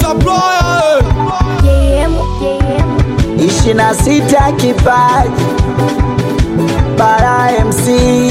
supplier. JM, JM. ishirini na sita kipaji bara MC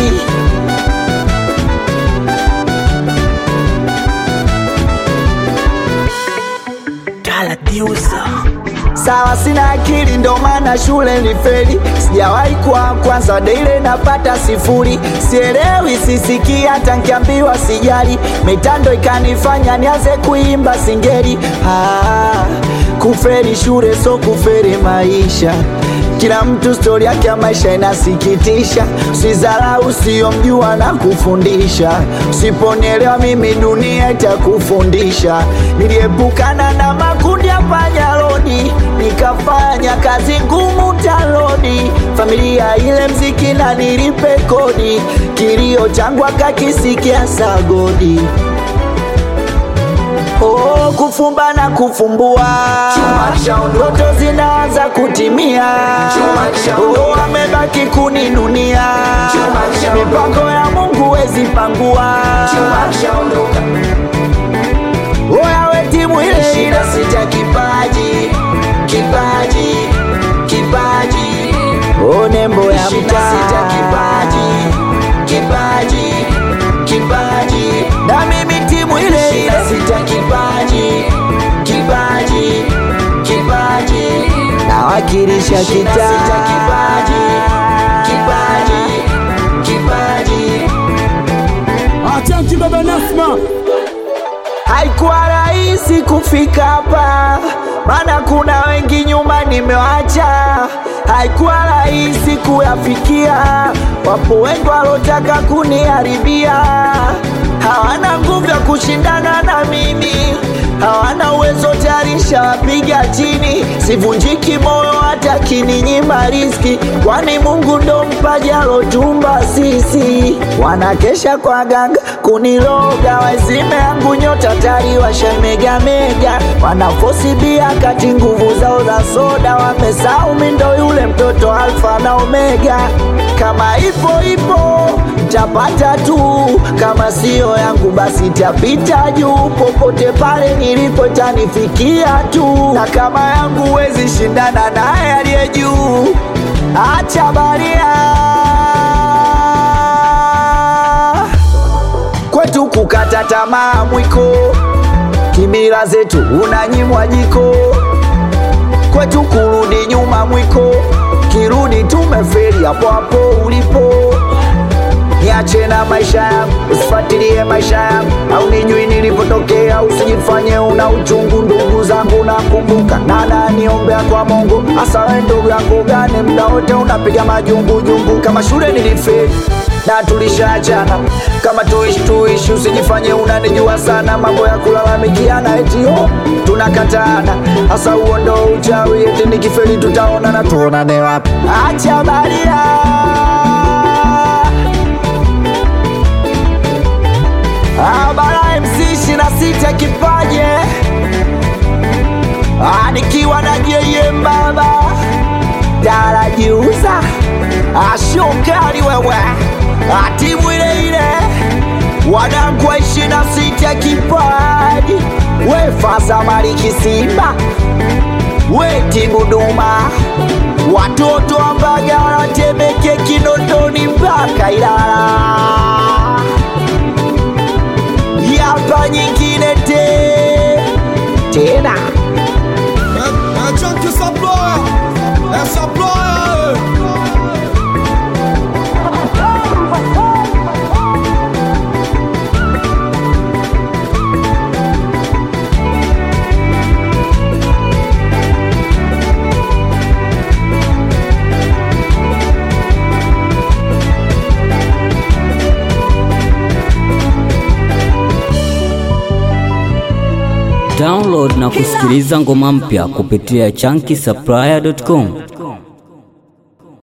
sawa, sina akili ndo maana shule ni feli, sijawahi kuwa kwanza daile napata sifuri, sielewi sisikii hata nkiambiwa sijali, mitando ikanifanya nianze kuimba singeli. Ah, kuferi shule so kuferi maisha kila mtu stori yake ya maisha inasikitisha, usizarau usiyomjua na kufundisha, usiponielewa mimi dunia itakufundisha. Niliepukana na makundi ya panyarodi, nikafanya kazi ngumu talodi, familia ile mziki na nilipe kodi, kilio changu akakisikia sagodi. Oh, kufumba na kufumbua, ndoto zinaanza kutimia. Oh, amebaki kuninunia, mipango ya Mungu wezi pangua. Oya we timu ile ile, sita kipaji, kipaji, kipaji. Oh, nembo ya mtaa, sita kipaji, kipaji, kipaji. Na mimi timu ile ile, sita kipaji, kipaji, kipaji. Nawakilisha kitaa, sita kipaji, kipaji, kipaji. Achanki baba Nasma. Haikuwa rahisi kufika hapa, maana kuna wengi nyuma nimewacha. Haikuwa rahisi kuyafikia, wapo wengi walotaka kuniharibia. Hawana nguvu ya kushindana na mimi, hawana uwezo tayari shawapiga chini. Sivunjiki moyo hata kininyima riski, kwani Mungu ndo mpaji alotumba sisi. Wanakesha kwa ganga kuniloga, wazime yangu nyota tari washemegamega, wanafosi bia kati nguvu zao za soda, wamesahau mi ndo yule mtoto alfa na omega. Kama ipo ipo tapata tu, kama siyo yangu basi tapita juu, popote pale nilipo tanifikia tu, na kama yangu wezi shindana naye aliye juu, acha baria kwetu kukata tamaa mwiko, kimila zetu unanyimwa jiko, kwetu kurudi nyuma mwiko, kirudi tumeferi hapo hapo ulipo. Niache na maisha yangu, usifuatilie maisha yangu, au nijui nilipotokea, usijifanye una uchungu. Ndugu zangu nakumbuka, nana niombea kwa Mungu, hasa wewe ndugu yangu gani, mda wote unapiga majungujungu. Kama shule nilifeli na tulishaachana, kama tuishi tuishi, usijifanye unanijua sana, mambo ya kulalamikiana eti oh, tunakatana. Hasa huo ndo uchawi, eti nikifeli tutaonana, tuonane wapi? Acha baria Ah, Bara MC ishirini na sita kipaje Ah, nikiwa na JM baba darajiuza ashokali wewe Ah, timu ile ile wanangu wa ishirini na sita kipaji we fasa maliki Simba we timu Duma watoto wa Mbagala Temeke Kinondoni mpaka Ilala yapa nyingine te tena Achanki supplier. A supplier. Download na kusikiliza ngoma mpya kupitia chunky supplier.com.